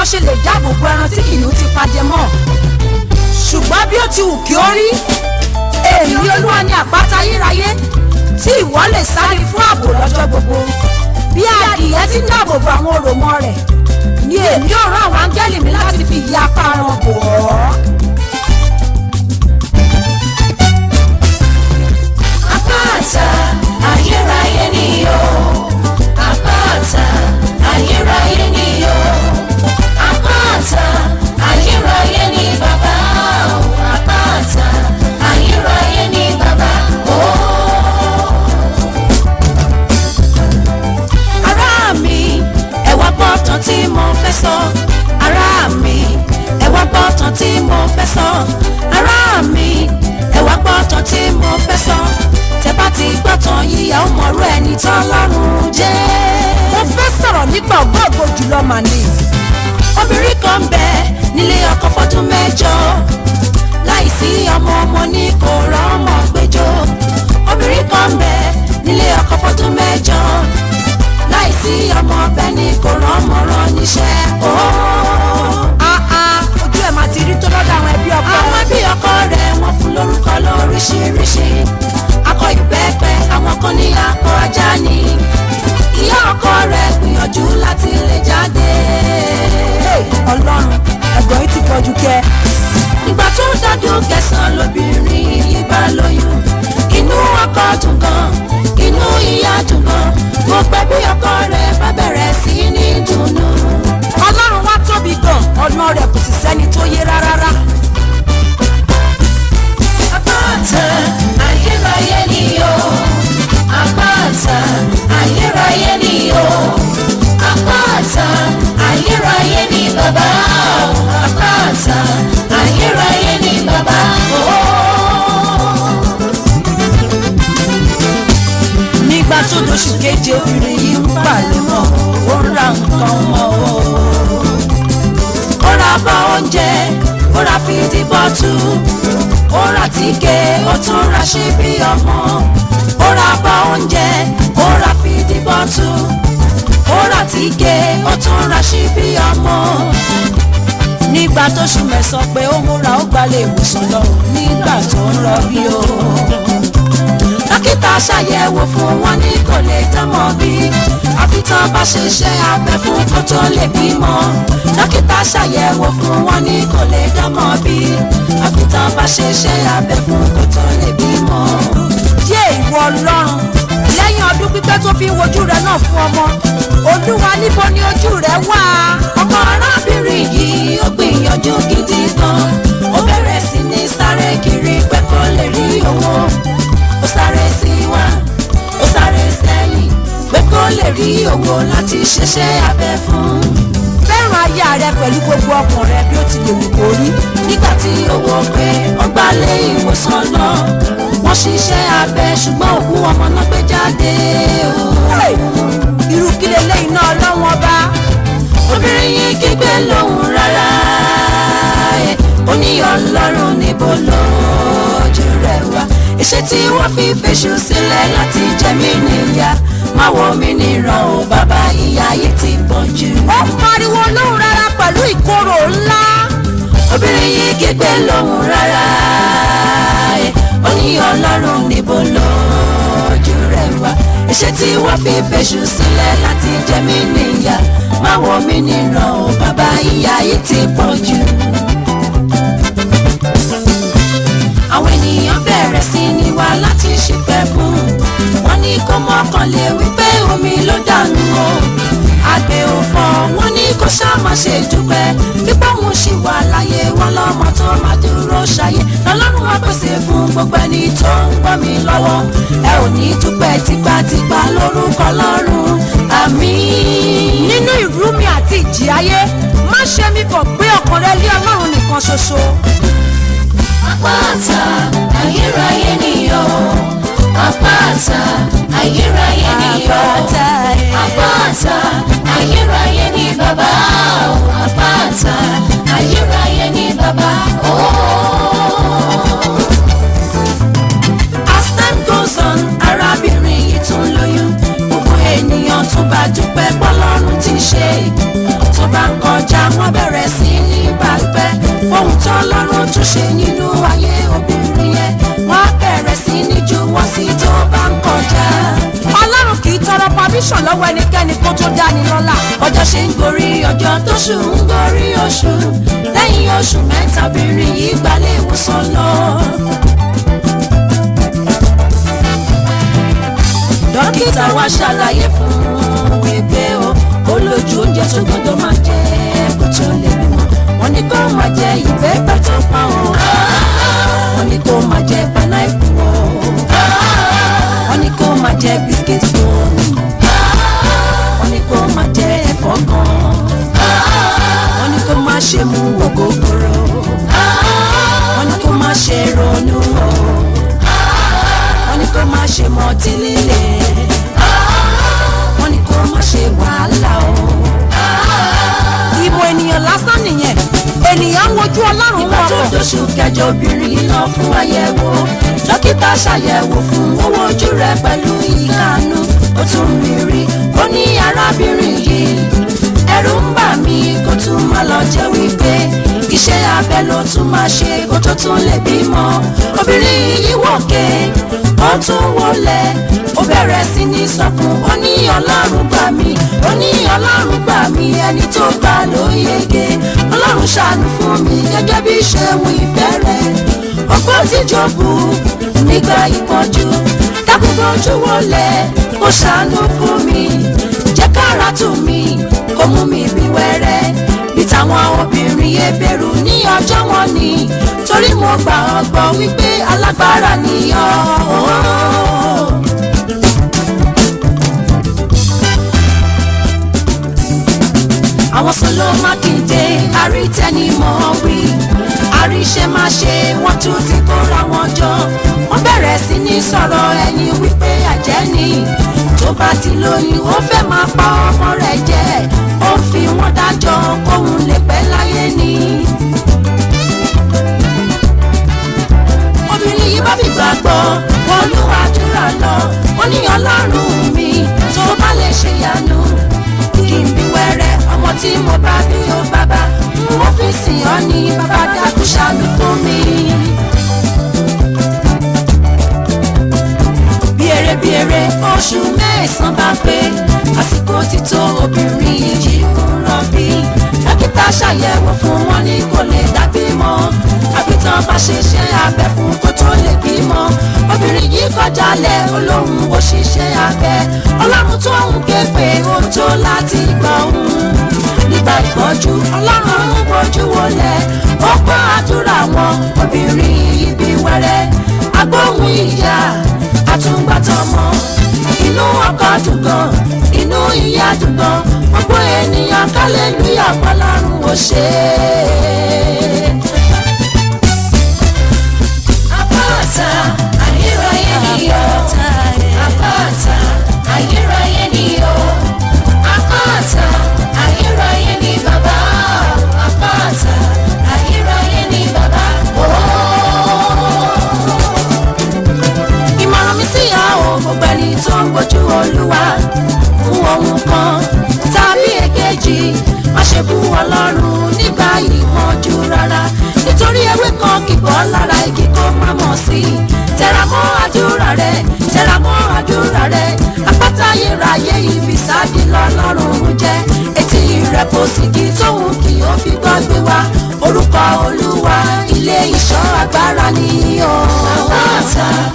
kan ṣe lè dáàbò bo ẹran tí kìnìún ti pajẹ mọ́ ṣùgbọ́n bí ó ti wù kí ó rí èmi olúwa ni àpáta ayérayé tí ìwọ lè sáré fún ààbò lọ́jọ́ gbogbo bí adìyẹ ti ń dáàbò bo àwọn òròmọ rẹ̀ ni èmi yóò rán àwọn áńgẹ́lì mi láti fi ìyà apá wọn bò ọ́. àpáta ayérayé ni o àpáta ayérayé ni o àpáta ayérayé ni bàbá o àpáta ayérayé ni bàbá o. ará mi ẹ wá gbọ́ tán tí mo fẹ́ sọ ará mi ẹ wá gbọ́ tán tí mo fẹ́ sọ ará mi ẹ wá gbọ́ tán tí mo fẹ́ sọ tẹ bá ti gbọ́ tán yíyá ó mọ̀rú ẹni tán lọ́rùn jẹ́. mo fẹ́ sọ̀rọ̀ nípa ògbóògbò jùlọ màní. obìnrin kan bẹ nílé ọkọ fọdún mẹ́jọ láìsí ọmọ ọmọ ní kò rọ́mọ gbẹjọ obìnrin kan bẹ nílé ọkọ fọdún mẹ́jọ láìsí ọmọ ọbẹ ní kò rọ́mọ rán níṣẹ́ ooo. àà ojú ẹ̀ máa ti rí tó lọ́dọ̀ àwọn ẹbí ọkọ. àwọn bí ọkọ rẹ̀ wọ́n fún lórúkọ lóríṣiríṣi akọ ìbẹ́pẹ àwọn kan ní akọ ajá ni ìyá ọkọ rẹ̀ gbìyànjú láti lè jáde. ọlọ́run ẹ̀gbọ́n yìí ti pọ̀jù kẹ́. ìgbà tó dọ́dún kẹsàn-án lóbìnrin yìí bá lóyún inú ọkọ dùn gan inú ìyá dùn gan gbogbo ẹbí ọkọ rẹ̀ bá bẹ̀rẹ̀ sí ní dùnnú. ọlọ́run wá tóbi gan ọ̀nà rẹ̀ kò sì sẹ́ni tó yé rárá. àpáta ayérayé ni o àpáta ayérayé ni o àpáta ayérayé ni bàbá o àpáta ayérayé ni bàbá o. nígbà tó lóṣù keje obìnrin yìí ń palẹ̀ mọ́ ó ń ra nǹkan mọ́ o. ó ra bọ́ oúnjẹ ó ra fìdí bọ́tù ó ra tíkè ó tún ra ṣíbí ọmọ ó ra bọ́ oúnjẹ ó ra fìdí bọ́tù ó ra tíkè ó tún ra ṣíbí ọmọ. nígbà tó ṣù mẹ́sàn pé ó múra ó gbalẹ̀ ìwòsàn lọ nígbà tó ń rọbí o. dókítà ṣàyẹ̀wò fún wọn ní kò lè tọ́mọ bí àfi tán bá ṣe iṣẹ́ abẹ fún kó tó lè bímọ dókítà ṣàyẹ̀wò fún wọn ní kò lè tọ́mọ bí àfi tán bá ṣe iṣẹ́ abẹ fún kó tó lè bímọ. yé ìwọ ọlọ́run lẹ́yìn ọdún pípẹ́ tó fi ń wojú rẹ náà fún ọmọ olúwa níbo ni ojú rẹ wà. ọmọ arábìnrin yìí ó gbìyànjú gidi gan ó bẹ̀rẹ̀ sí ní sáré kiri pé kó lè rí owó ó sáré sí wá ó sáré sẹ́yìn pé kó lè rí owó láti ṣiṣẹ́ abẹ fún fẹ́ràn aya rẹ pẹ̀lú gbogbo ọkàn rẹ bí ó ti lè wù kó rí. nígbà tí owó pé ó gbalé ìwòsàn lọ wọ́n ṣiṣẹ́ abẹ ṣùgbọ́n òkú ọmọ náà gbé jáde o. Hey! irú kí leléyìí náà ọlọ́wọ́n ọba. obìnrin yìí kígbe lóhùn rárá ẹ̀, ó ní ọlọ́run níbo lójú rẹ̀ wá iṣẹ́ tí wọ́n fi fèṣù sílẹ̀ láti jẹ mí níyà má wo mi níran o bàbá ìyá yìí ti pọ̀ jù. ó pariwo lóhùn rárá pẹ̀lú ìkorò ńlá. obìnrin yìí kígbe lóhùn rárá ẹ̀, ó ní ọlọ́run níbo lójú rẹ̀ wá iṣẹ́ tí wọ́n fi fèṣù sílẹ̀ láti jẹ mí níyà má wo mi níran o bàbá ìyá yìí ti pọ̀ jù. àwọn ènìyàn bẹ̀rẹ̀ sí ní wá láti ṣìpẹ̀ fún wọn ní kó mọ́kànlé wípé omi ló dànù o àgbẹ̀ òfò wọn ní kó ṣáàmà ṣe dúpẹ́ pípọ́ òun ṣì wà láyé wọn lọ́mọ tó máa dúró ṣayé lọ́lọ́run wá pèsè fún gbogbo ẹni tó ń gbọ́ mi lọ́wọ́ ẹ ò ní dúpẹ́ tipátipá lórúkọ lọ́rùn àmín. nínú ìrú mi àti ìjì ayé má ṣe mí kàn gbé ọkàn rẹ lé ọlọ́run nìkan ṣoṣo. àpáta ayérayé nìyọ àpáta ayérayé nìyọ àpáta ayérayé ní bàbá o àpáta ayérayé ní bàbá o. as time goes on arábìnrin yìí tún lóyún gbogbo ènìyàn tún bá dúpẹ́ pọ́lọ́run ti ṣe tó bá ń kọjá wọ́n bẹ̀rẹ̀. permission lọ́wọ́ ẹnikẹ́ni kó tó dání lọ́lá. ọjọ́ ṣe ń gorí ọjọ́ tóṣù ń gorí oṣù lẹ́yìn oṣù mẹ́ta obìnrin yìí gbalẹ̀ ìwòsàn lọ. dókítà wa ṣàlàyé fún un wípé o ó lójú oúnjẹ tó gbọdọ̀ máa jẹ kó tó lè bímọ wọ́n ní kó máa jẹ ìbẹ́pẹ tó pọ́n o wọ́n ní kó máa jẹ pineapple o wọ́n ní kó máa jẹ biscuit bone wọ́n ní kó máa jẹ ẹ̀fọ́ gan wọ́n ní kó máa ṣe mu ògógóró wọ́n ní kó máa ṣe ronú o wọ́n ní kó máa ṣe mọtí líle wọ́n ní kó máa ṣe wàhálà o. ìmọ̀ ènìyàn lásán nìyẹn ènìyàn ń wojú ọlọ́run ìgbà tó wọ̀pọ̀. dóṣù kẹjọ obìnrin yìí lọ fún àyẹ̀wò dókítà ṣàyẹ̀wò fún owó ojú rẹ̀ pẹ̀lú ìkànnù ó tún rí rí ó ní arábìnrin yìí ẹ̀rù ń bà mí kó tún má lọ jẹ́ wípé iṣẹ́ abẹ ló tún máa ṣe kó tó tún lè bímọ obìnrin yìí wòkè ó tún wọlé ó bẹ̀rẹ̀ sí ní sọkún ó ní ọlọ́run gbà mí ó ní ọlọ́run gbà mí ẹni tó gbà ló yege ọlọ́run ṣàánú fún mi gẹ́gẹ́ bí ṣeun ìfẹ́ rẹ̀ ọgbọ́n tí jọ̀bù nígbà ìpọ́njú dákúgbọ́n ojú wọlé kó ṣàánú fún mi jẹ́ kára tù mí kó mú mi bí wẹ́rẹ́ bí táwọn obìnrin ebèrú ní ọjọ́ wọn ni torí mo gbà ọ́ gbọ́ wípé alágbára nìyọ́. àwọn sọlọ mákindé àrítẹnimọ̀ wí àríṣẹ́ máa ṣe wọ́n tún ti kóra wọn jọ wọ́n bẹ̀rẹ̀ sí ní sọ̀rọ̀ ẹni wípé àjẹ́ ni tó bá ti lóyún ó fẹ́ máa pa ọmọ rẹ̀ jẹ ó fi wọ́n dájọ́ kóhun lè pẹ́ láyé ni. obìnrin yìí bá fi gbàgbọ́ wọn ló àdúrà lọ wọ́n ní ọlọ́run mi tó bá lè ṣe yanu kí n bí wẹ́rẹ́ ọmọ tí mo bá bí ó bàbá wọ́n fi sìn ọ́ ní bàbá dákú ṣàánú fún mi. bí eré bí eré oṣù mẹ́sàn-án bá pé àsìkò ti tó obìnrin yìí ń rọbí dókítà ṣàyẹ̀wò fún wọn ní kò lè dábìmọ àfitàn bá ṣe ṣe abẹ fún kó tó lè bímọ obìnrin yìí kọjá lẹ olóhùn òṣìṣẹ́ abẹ ọlọ́run tó ń ké pé ó tó láti gbọ́ òun nígbà ìpọ́jú ọlọ́run ń bójú wọlé ó gbọ́ àdúrà wọn obìnrin yìí bí wẹ́rẹ́ agbóhùn ìyá àtúngbàtọmọ inú ọkọ dùn gan inú ìyá dùn gan gbogbo ènìyàn kálẹ́lúyà pọ́lọ́run ò ṣe é. Àpáta ayérayé ni o. Àpáta ayérayé ni o. Àpáta ayérayé ni bàbá. Àpáta ayérayé ni bàbá. Ìmọ̀ràn mi sí ìyá o gbogbo ẹni tó ń gbójú Olúwa fún ohun kan tàbí èkejì má ṣe bú Ọlọ́run nígbà ìpọ́njú rárá nítorí ewé kan kì bọ́ lára igi kó má mọ̀ sí i tẹra mọ́ àdúrà rẹ tẹra mọ́ àdúrà rẹ àpáta ayérayé ibi sáàdì lọ́lọ́run jẹ́ etí rẹ̀ kò sì kí tóun kì ó fi gbọ́ gbé wá orúkọ Olúwa ilé ìṣọ́ agbára ni o. àpáta